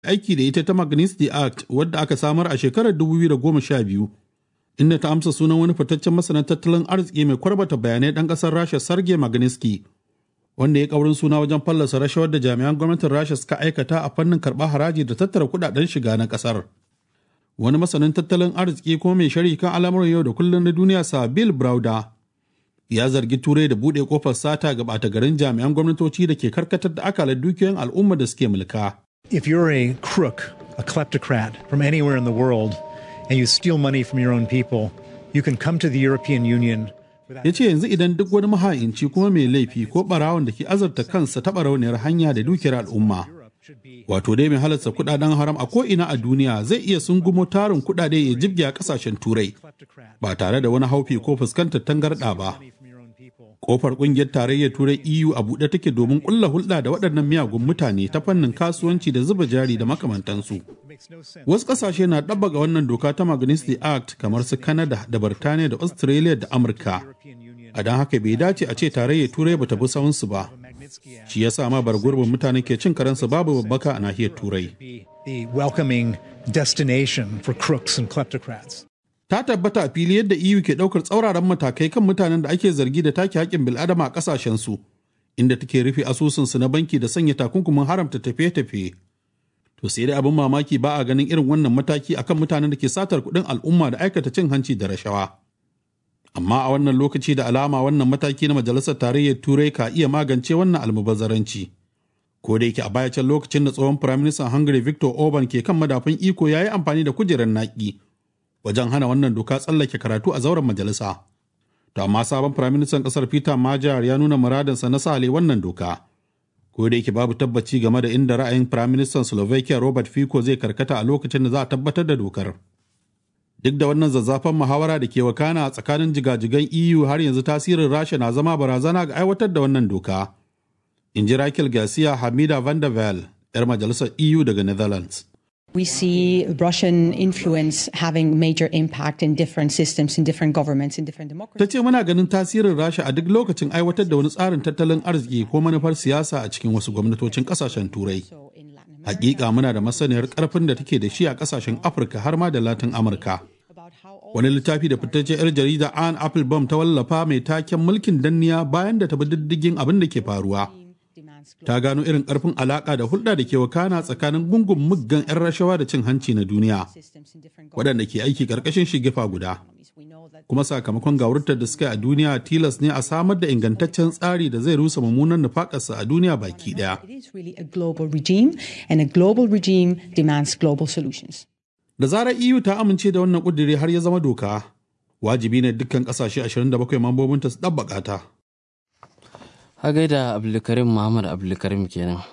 aiki da ita ta Magnitsky Act wadda aka samar a shekarar 2012 inda ta amsa sunan wani fitaccen masanin tattalin arziki mai kwarbata bayanai ɗan ƙasar Rasha Sergei Magnitsky wanda ya kaurin suna wajen fallasa rashawar da jami'an gwamnatin Rasha suka aikata a fannin karɓar haraji da tattara kuɗaɗen shiga na ƙasar. Wani masanin tattalin arziki kuma mai shari kan al'amuran yau da kullum na duniya sa Bill Browder ya zargi turai da buɗe kofar sata ga ɓata garin jami'an gwamnatoci da ke karkatar da akalar dukiyoyin al'umma da suke mulka. If you're a crook, a kleptocrat from anywhere in the world, and you steal money from your own people, you can come to the European Union. Ya ce yanzu idan duk wani maha'inci kuma mai laifi ko ɓarawon da ke azarta kansa taɓa rauniyar hanya da dukiyar al'umma. Wato dai mai halarta kuɗaɗen haram a ko'ina a duniya zai iya sungumo tarin kuɗaɗe ya jibge a ƙasashen turai ba tare da wani haufi ko fuskantar tangarɗa ba. Kofar ƙungiyar tarayyar turai EU a buɗe take domin ƙulla hulɗa da waɗannan miyagun mutane ta fannin kasuwanci da zuba jari da makamantansu. Wasu ƙasashe na ɗabbaga wannan doka ta Magnitsky Act kamar su Canada da Birtaniya da Australia da Amurka. A don haka bai dace a ce tarayyar turai bata bi sawunsu ba. Shi ya sa ma bar gurbin mutane ke cin karensu babu babbaka a nahiyar turai. The welcoming destination for crooks and kleptocrats. ta tabbata a fili yadda EU ke ɗaukar tsauraran matakai kan mutanen da ake zargi da take haƙƙin bil'adama a ƙasashensu, inda take rufe asusunsu na banki da sanya takunkumin haramta tafiye-tafiye. To sai dai abin mamaki ba a ganin irin wannan mataki akan mutanen da ke satar kuɗin al'umma da aikata cin hanci da rashawa. Amma a wannan lokaci da alama wannan mataki na Majalisar Tarayyar Turai ka iya magance wannan almubazzaranci. Ko da yake a baya can lokacin da tsohon Firaministan Hungary Victor Orban ke kan madafun iko ya yi amfani da kujerar naƙi wajen hana wannan doka tsallake karatu a zauren majalisa. To amma sabon firaministan ƙasar Peter Major ya nuna muradinsa na sale wannan doka. Ko da yake babu tabbaci game da inda ra'ayin firaministan Slovakia Robert Fico zai karkata a lokacin da za a tabbatar da dokar. Duk da wannan zazzafan muhawara da ke wakana a tsakanin jigajigan EU har yanzu tasirin Rasha na zama barazana ga aiwatar da wannan doka. In ji Raquel Garcia Hamida van der Vel, 'yar majalisar EU daga Netherlands. We see Russian influence having major impact in different systems, in different governments, in different Ta democracies. ce muna ganin tasirin Rasha a duk lokacin aiwatar da wani tsarin tattalin arziki ko manufar siyasa a cikin wasu gwamnatocin kasashen Turai. So in Latin America, Hakika muna da masaniyar karfin da take da shi a kasashen Afirka har ma da Latin Amurka. about how all Wani littafi da fitacce 'yar jarida Anne Applebaum ta wallafa mai taken mulkin danniya bayan da ta bi diddigin abin da ke faruwa. demands Ta gano irin karfin alaka da hulɗa da ke wakana tsakanin gungun muggan 'yan rashawa da cin hanci na duniya, systems in different waɗanda ke aiki ƙarƙashin shigifa guda. governments. We know that kuma sakamakon gawurtar da suka yi a duniya tilas ne a samar da ingantaccen tsari da zai rusa mummunan nufakarsa a duniya baki daya. it is really a global regime, and a global regime demands global solutions. Da zarar EU ta amince da wannan kudiri har ya zama doka, wajibi ne dukkan kasashe 27 mambobinta su ɗabbaƙa ta. Ha gaida Abdulkarim Muhammad Abdulkarim kenan.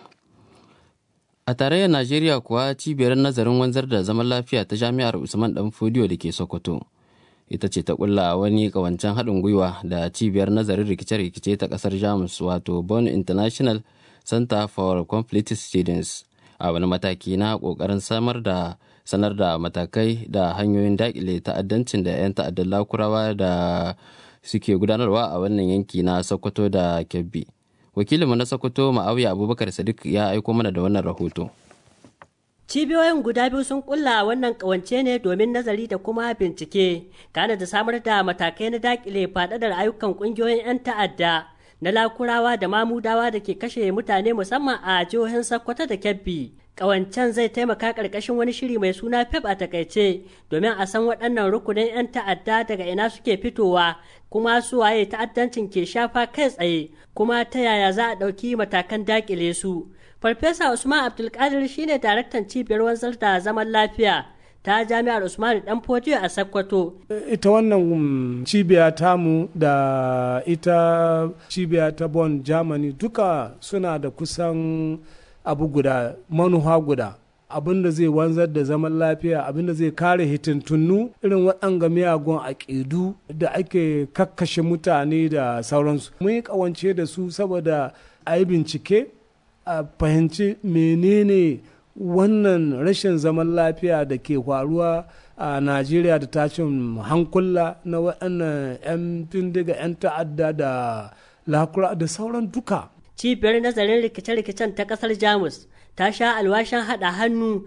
A tarayyar Najeriya kuwa cibiyar nazarin wanzar da zaman lafiya ta Jami'ar Usman Dan Fodiyo da ke Sokoto. Ita ce ta kulla wani kawancen haɗin gwiwa da cibiyar nazarin rikice-rikice ta ƙasar Jamus wato Bonn International Center for Conflict Students a wani mataki na ƙoƙarin samar da sanar da matakai da hanyoyin daƙile ta'addancin da 'yan ta'addan lakurawa da suke gudanarwa a wannan yanki na Sokoto da Kebbi. Wakilinmu na Sokoto Ma'awiya Abubakar Sadiq ya aiko mana da wannan rahoto. Cibiyoyin guda biyu sun kulla wannan kawance ne domin nazari da kuma bincike, kana da samar da matakai na dakile faɗaɗar ayyukan ƙungiyoyin 'yan ta'adda na lakurawa da mamudawa da ke kashe mutane musamman a jihohin Sokoto da Kebbi. Ƙawancen zai taimaka ƙarƙashin wani shiri mai suna FEP a takaice domin a san waɗannan rukunin 'yan ta'adda daga ina suke fitowa kuma su waye ta'addancin ke shafa kai tsaye kuma ta yaya za a ɗauki matakan dakile su. Farfesa Usman Abdulkadir shine daraktan cibiyar wanzar da zaman lafiya ta jami'ar Usman Dan Fodiyo a Sokoto. ita wannan um, cibiya tamu da ita cibiya ta Bonn Germany duka suna da kusan abu guda manuha guda abinda zai wanzar da zaman lafiya abinda zai kare hitintunnu irin waɗanga miyagun aƙidu da ake kakkashe mutane da sauransu mun yi ƙawance da su saboda a yi bincike a fahimci menene wannan rashin zaman lafiya da ke faruwa a najeriya da tashin hankula na waɗannan 'yan bindiga 'yan ta'adda da lakura da sauran duka Cibiyar nazarin rikice-rikicen ta ƙasar Jamus ta sha alwashin haɗa hannu